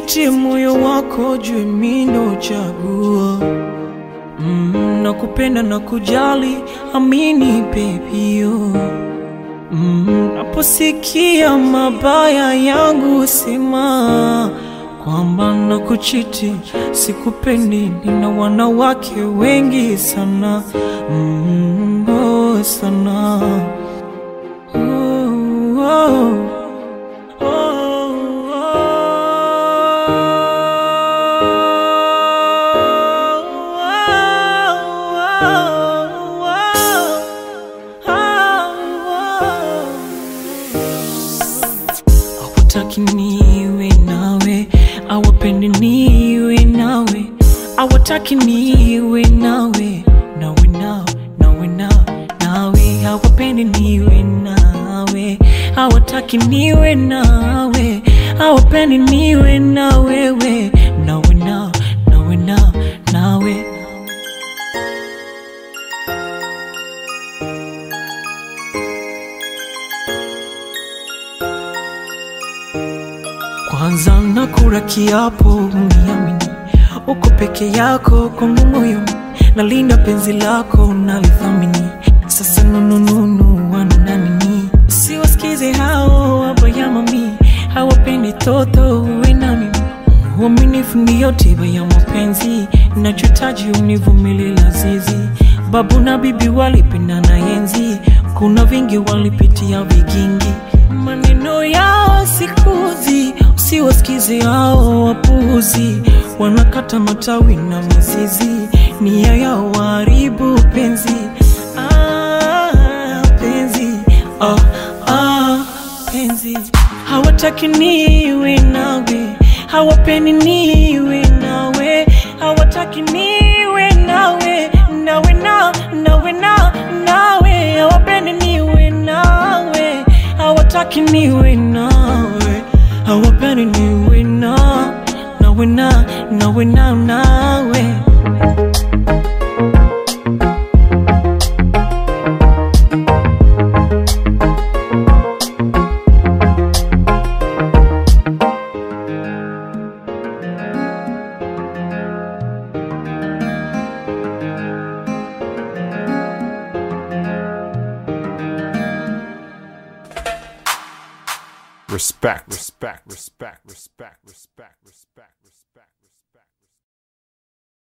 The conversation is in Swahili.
usitie moyo wako jue mi ndo chaguo mm, nakupenda na kujali amini bebio mm, naposikia mabaya yangu sema kwamba nakuchiti sikupendi nina wanawake wengi sana mm, oh, sana oh, oh. Hawataki niwe nawe, hawapendi niwe nawe, hawataki niwe nawe, nawe nao, nawe nao, nawe hawapendi niwe nawe, hawataki niwe nawe, hawapendi niwe na wewe, nawe nao, nawe nao, nawe Kwanza nakula kiapo uniamini, uko peke yako kwangu moyo, nalinda penzi lako nalithamini. Sasa nunununu wana nini? Siwasikize hao wabaya mami, hawapendi toto uwe na mimi. Uaminifu ndiyo tiba ya mapenzi, nachotaji univumilie lazizi. Babu na bibi walipendana enzi, kuna vingi walipitia vigingi, maneno yao sikuzi, usiwasikize hao wapuzi, wanakata matawi na mizizi, nia yao waharibu penzi. Ah, penzi ah, ah, penzi hawataki niwe nawe, hawapendi niwe nawe, hawataki niwe nawe, nawe na nawe na nawe, hawapendi niwe nawe, hawataki niwe nawe, hawapendi niwe na nawe na nawe na nawe. Respect. Respect. Respect. Respect. Respect. Respect. Respect.